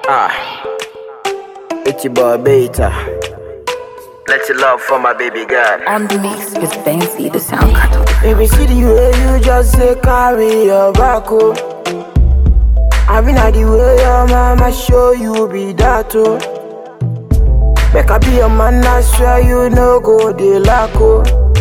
Ah, it's your boy Beta. Let your love for my baby girl. On the mix with Benzi, the sound cutter. Baby, see the way you just say carry your back, oh. I mean, I the way your mama show you be that, oh. Make I be your man, I swear you no go de lack, oh.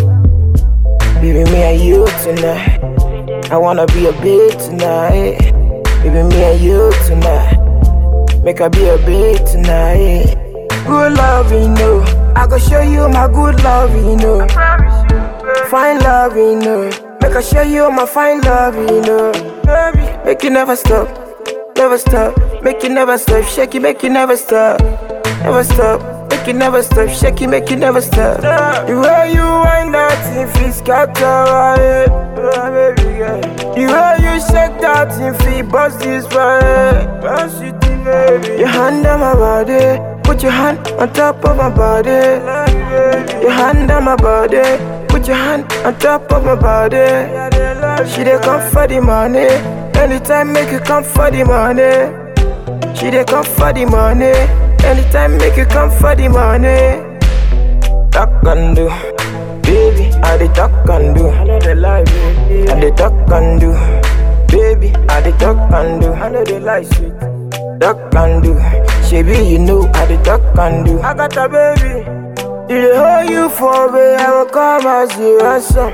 Baby, me and you tonight. I wanna be a bit tonight. Baby, me and you tonight. Make I be a bit tonight. Good love, you know. I go show you my good love, you know. Fine love, you know. Make I show you my fine love, you know. Baby, make you never stop, never stop. Make you never stop, shake it, make you never stop, never stop. Make you never stop, shake it, make you never stop. The way you wind that thing, feel scatter my head, oh, baby girl. The way you shake that thing, feel bust this my head, bust it, baby. Your hand on my body, put your hand on top of my body. Your hand on my body, put your hand on top of my body. She dey come for the money, anytime make you come for the money. She dey come for the money, anytime make you come for the money. Talk and do, baby, I dey talk and do. I know they lie, baby. I dey talk and do, baby, I dey talk and do. I know they lie, sweet. Talk and do, Shebi you know I dey talk and do. I got a baby, you dey hold you for me, I will come as the ransom.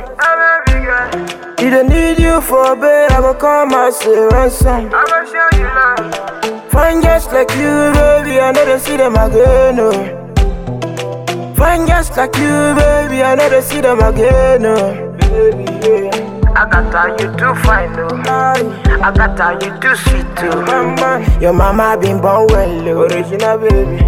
You don't need you for bed, I will come as a ransom. I will show you love. Fine just like you, baby, I know they see them again. Oh. Fine just like you, baby, I know they see them again. Oh. Baby, yeah. I got how you too fine, though. I got how you too sweet, too. Mama, your mama been born well, oh. original baby.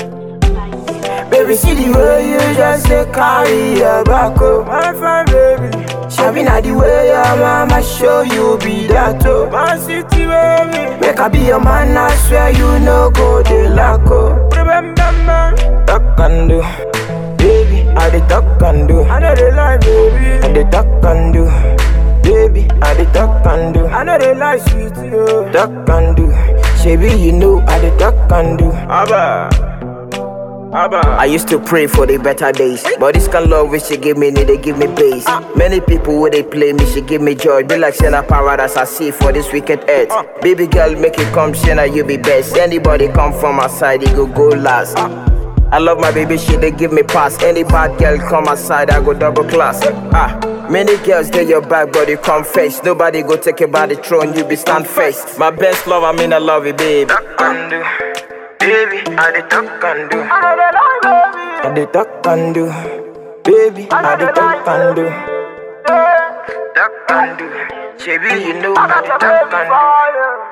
Baby, see the way you just say carry your back, oh. My fine baby. Shabby na the way your mama show you be that, oh. My city baby. Make I be your man, I swear you no go de lack, oh. Remember, man. Talk and do, baby. I dey talk and do. I know they lie, baby. I dey talk and do, baby. I dey talk and do. I know they lie, sweet, oh. Talk and do, Shebi you know I dey talk and do. Abba. I used to pray for the better days, but this kind of love which she give me, need they give me base. Many people who they play me, she give me joy. Be like saying a paradise I see for this wicked earth. Baby girl, make it come, Shana, you be best. Anybody come from my side, you go go last. I love my baby, she they give me pass. Any bad girl come aside, I go double class. Ah, many girls they your back, but you come face. Nobody go take you by the throne, you be stand face. My best love, I mean I love you, baby. and do. Baby, I dey talk and do. I dey talk and do. Baby, I dey talk and do. Talk and do. Shebi, you know I dey talk and do.